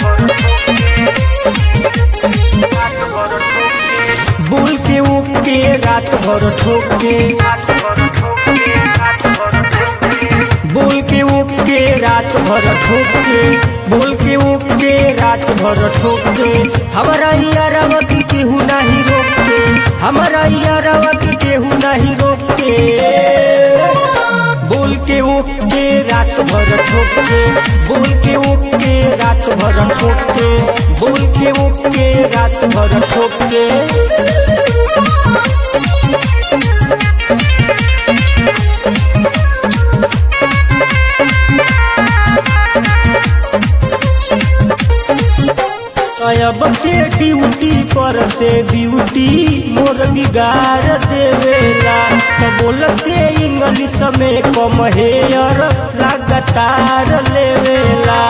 बोल के ओके रात भर ठोके बोल के ओके रात भर ठोके बोल के ओके रात भर ठोके हमारा यारवा के केहू नहीं रोके हमारा यारवा के केहू नहीं रोके बोल के ओके रात भर ठोके बोल के ओके रात भर ठोके बोल के ओके रात भर ठोके अब से ड्यूटी पर से ब्यूटी मोर बिगाड़ देवेला तो बोलते इंग्लिश में कम हेयर लगातार लेवेला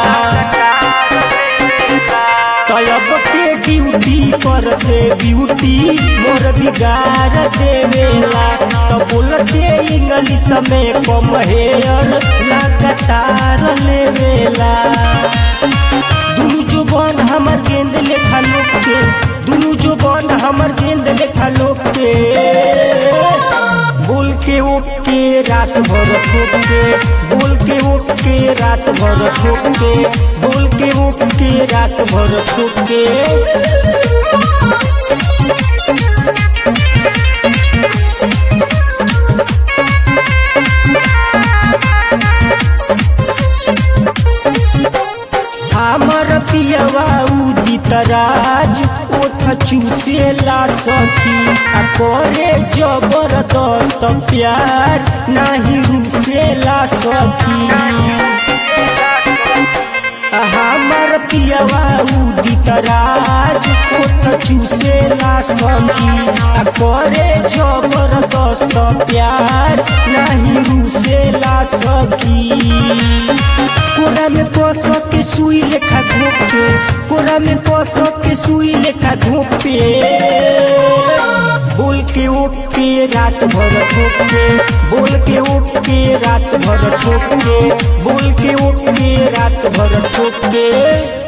तब के ड्यूटी पर से ब्यूटी मोर बिगाड़ देवेला तो बोलते इंग्लिश में कम हेयर लगातार लेवेला दुनु जो बन हमर गेंद लेखा लोग के दुनु जो बन हमर गेंद लेखा लोग के बोल के ओके रात भर ठोके बोल के ओके रात भर ठोके बोल के ओके रात भर ठोके हमर पियवा उदित राज ओठ चूसेला सखी आ करे जबरदस्त प्यार नाही रुसेला सखी हमर पियवा उदित राज ओठ चूसेला सखी आ करे जबरदस्त प्यार नाही रुसेला सखी कोरा में कस के सुई लेखा घोपे कोरा में कस के सुई लेखा घोपे बोल के ओके रात भर ठोके बोल के ओके रात भर ठोके बोल के ओके रात भर ठोके